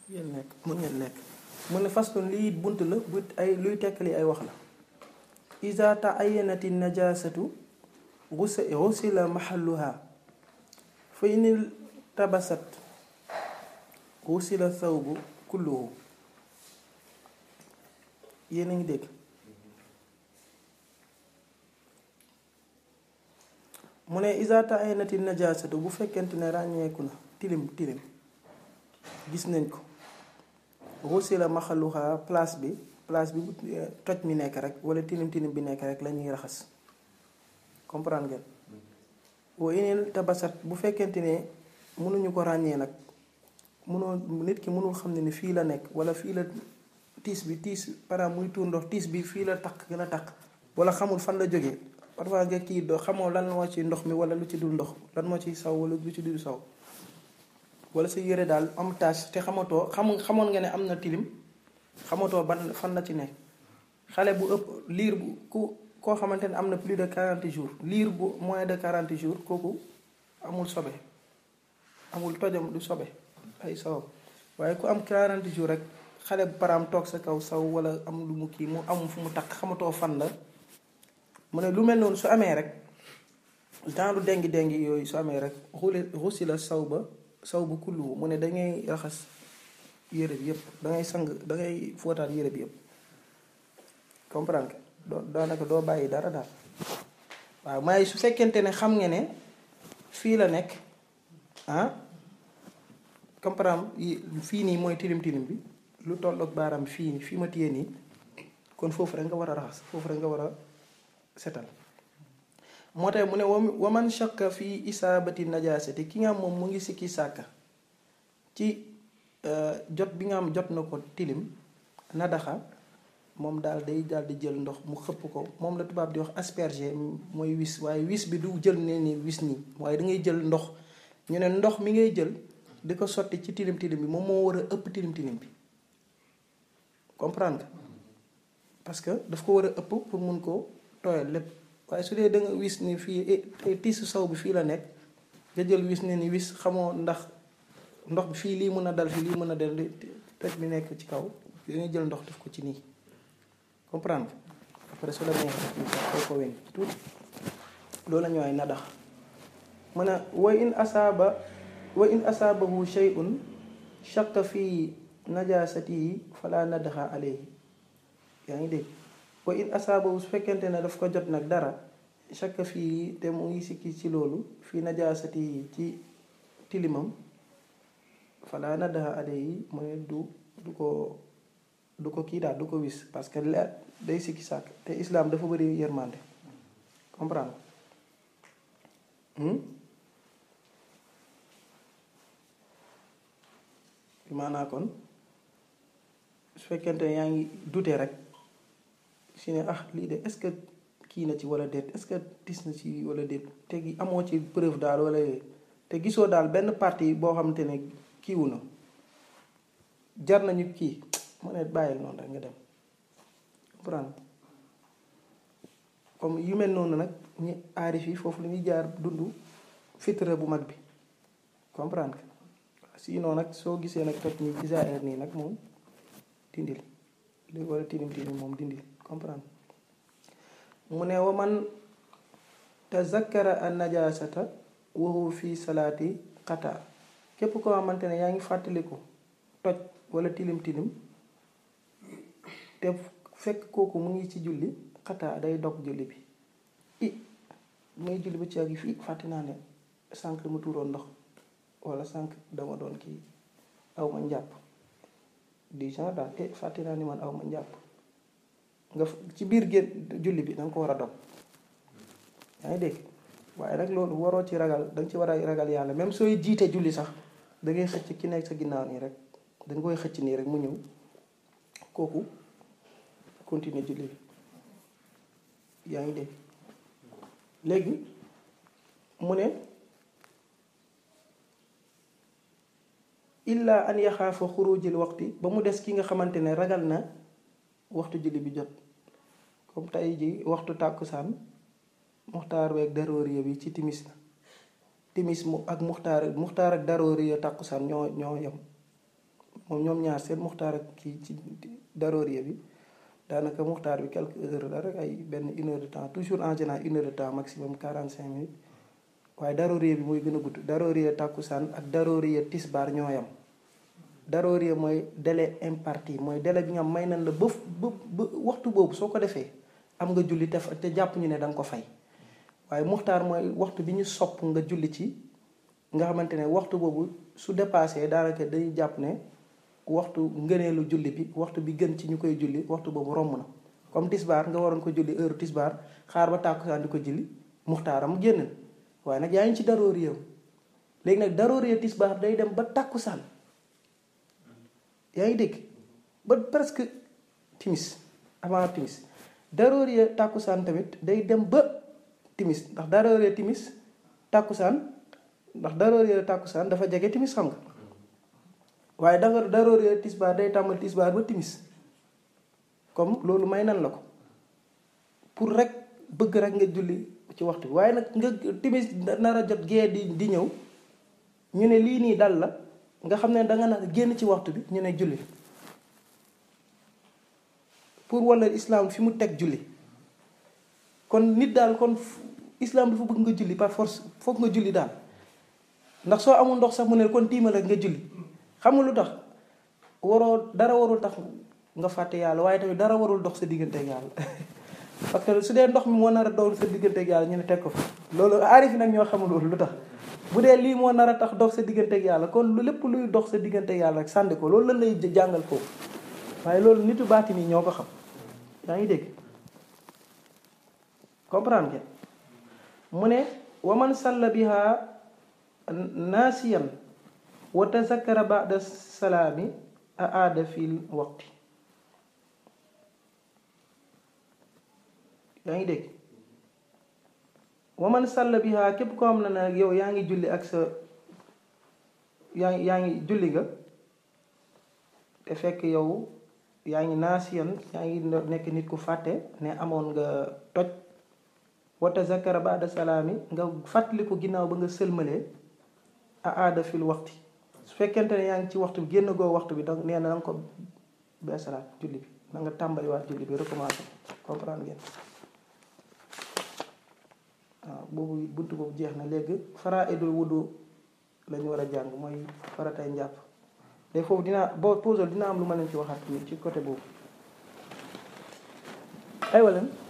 ngeen nekk mun ngeen nekk mu ne faslun lii bunt la bu ay luy tekkali ay wax la iza ta'ayyanati najasatu ghusila mahalluha fa inil tabasat ghusila thawbu kulluhu yéen a ngi dégg mu ne iza ta'ayyanati najasatu bu fekkente ne ràññeeku na tilim tilim gis nañ ko ghusila mahalluha place bi place bi bu toj mi nekk rek wala tilim tilim bi nekk rek la ñuy raxas comprendre ngeen wa inil tabasat bu fekkente ne mënuñu ko ràññee nag mënoo nit ki mënul xam ne ni fii la nekk wala fii la tiis bi tiis par muy tuur ndox tiis bi fii la takk gën a takk wala xamul fan la jógee parfois nga kii doo xamoo lan moo ci ndox mi wala lu ci dul ndox lan moo ci saw wala lu ci dul saw wala sa yére daal am tache te xamatoo xam xamoon nga ne am na tilim xamatoo ban fan la ci nekk xale bu ëpp liir bu ku koo xamante ne am na plus de 40 jours liir bu moins de 40 jours kooku amul sobe amul tojam du sobe ay sawam waaye ku am 40 jours rek xale bu paraam toog sa kaw saw wala am lu mu kii mu amul fu mu takk xamatoo fan la mu ne lu mel noonu su amee rek genre dengi dengi yooyu su amee rek xuli xusi la saw ba saw bu kullu mu ne dangay raxas yére bi yëpp dangay sang dangay fóotaat yére bi yëpp comprendre nga doo daanaka doo bàyyi dara daal waaw may su fekkente ne xam nga ne fii la nekk ah comprendre fii nii mooy tilim tilim bi lu tolloog baaraam fii nii fii ma téye nii kon foofu rek nga war a raxas foofu rek nga war a setal moo tax mu ne waman shakka fii isaabati najaasati ki nga am moom mu ngi sikki sàkka ci jot bi nga am jot na ko tilim nadaxa moom daal day daal di jël ndox mu xëpp ko moom la tubaab di wax asperger mooy wis waaye wis bi du jël ne ni wis nii waaye da ngay jël ndox ñu ne ndox mi ngay jël di ko sotti ci tilim tilim bi moom moo war a ëpp tilim tilim bi comprendre nga parce que daf ko war a ëpp pour mun ko tooyal lépp waaye su dee da nga wis ni fii tiisu saw bi fii la nekk nga jël wis ne ni wis xamoo ndax ndox bi fii lii mën a dal fii lii mën a dal toj bi nekk ci kaw dangay jël ndox def ko ci nii comprendre après su la neexee koo ko wen tuuti loolu la ñooy nadax mu ne wa in asaaba wa in asaabahu shay'un shakka fii najaasatihi fala nadaxa alayhi yaa ngi dégg wa in asaabahu su fekkente ne daf ko jot nag dara shakka fii te mu ngi sikki ci loolu fii najaasatihi ci tilimam fala nadaxa alayhi mu ne du du ko du ko kii daal du ko wis parce que leer day sikki sàkk te islam dafa bëri yërmande comprendre maanaa kon su fekkente ne yaa ngi dute rek si ne ah lii de est-ce que kii na ci wala déet est-ce que tis na ci wala déet te gi amoo ci preuve daal wala te gisoo daal benn partie boo xamante ne kiiwu na jar nañu kii mu ne bàyyil noonu rek nga dem comprendre comme yu mel noonu nag ñi aarif yi foofu la ñuy jaar dund fitra bu mag bi comprendre sinon nag soo gisee nag toj ni isaer nii nag moom dindil li wala tilim tilim moom dindil comprendre mu ne wa man tazakkara an najasata wa huwa fi salaati xata képp koo xamante ne yaa ngi fàttaliku toj wala tilim tilim te fekk kooku mu ngi ci julli xataa day dog julli bi i may julli ba ci ak fii fàtte naa ne sànq dama tuuroon ndox wala sànq dama doon kii aw ma njàpp du genre daal eh fàtte naa ni man aw ma njàpp nga ci biir génn julli bi danga ko war a dog yaa ngi dégg waaye nag loolu waroo ci ragal danga ci war a ragal yàlla même sooy jiite julli sax da ngay xëcc ki nekk sa ginnaaw nii rek danga koy xëcc nii rek mu ñëw kooku continuer julli bi yaa ngi dégg léegi mu ne illa an yaxaafa xurujil waxti ba mu des ki nga xamante ne ragal na waxtu julli bi jot comme tey ji waxtu tàkkusaan muxtaar weeg darooriya bi ci timis la timis mu ak muxtaar muxtaar ak darooriya tàkkusaan ñoo ñoo yem moom ñoom ñaar seen muxtaar ak kii ci darooriya bi daanaka muxtaar bi quelques heures la rek ay benn une heure de temps toujours en général une heure de temps maximum 45 minutes waaye darooriya bi mooy gën a gudd darooriya tàkkusaan ak darooriya tisbaar ñoo yam darooriya mooy délai imparti mooy délai bi nga may nañ la ba ba ba waxtu boobu soo ko defee am nga julli te te jàpp ñu ne da nga ko fay waaye muxtaar mooy waxtu bi ñu sopp nga julli ci nga xamante ne waxtu boobu su dépassé daanaka dañuy jàpp ne waxtu ngëneelu julli bi waxtu bi gën ci ñu koy julli waxtu boobu romb na comme tisbaar nga waroon ko julli heure tisbaar xaar ba tàkkusaan di ko julli muxtaaram génn waaye nag yaa ngi ci darooriya léegi nag darooriya tisbaar day dem ba tàkkusaan yaa ngi dégg ba presque timis avant timis darooriya tàkkusaan tamit day dem ba timis ndax darooriya timis tàkkusaan ndax darooriya tàkkusaan dafa jege timis xam nga waaye danga darooriya tisbaar day tàmbali tisbaar ba timis comme loolu may nan la ko pour rek bëgg rek nga julli ci waxtu bi waaye nag nga timis nar a jot gee di di ñëw ñu ne lii nii dal la nga xam ne danga na génn ci waxtu bi ñu ne julli pour wala islam fi mu teg julli kon nit daal kon islam dafa bëgg nga julli par force foog nga julli daal ndax soo amul ndox sax mu ne kon tiimal ak nga julli xam nga lu tax waroo dara warul tax nga fàtte yàlla waaye tamit dara warul dox sa diggante ak yàlla parce que su dee ndox mi moo nar a dox sa diggante ak yàlla ñu ne teg ko fa loolu aarif nag ñoo xamul loolu lu tax bu dee lii moo nar a tax dox sa diggante ak yàlla kon lu lépp luy dox sa diggante ak yàlla rek sànni ko loolu lan lay jàngal foofu waaye loolu nitu baati nii ñoo ko xam yaa ngi dégg comprendre ngeen mu ne waman salla biha naasiyan wa tazakkara ba'da salaami a aada fil waqti yaa ngi dégg waman salla biha képp ko xam ne nag yow yaa ngi julli ak sa yaa ngi yaa ngi julli nga te fekk yow yaa ngi naasiyan yaa ngi nekk nit ku fàtte ne amoon nga toj wa tazakkara ba'da salaami nga fàttaliku ginnaaw ba nga sëlmalee a aada fil waxti su fekkente ne yaa ngi ci waxtu bi génn goo waxtu bi donc nee na da nga ko beesalaat julli bi da nga tàmbaliwaat julli bi recommencé comprendre ngeen waaw boobu buntu boobu jeex na léegi faraa'idul wudu lañu war a jàng mooy faratay njàpp léegi foofu dinaa boo posé dina am lu ma leen ci waxaat ci côté boobu aywa leen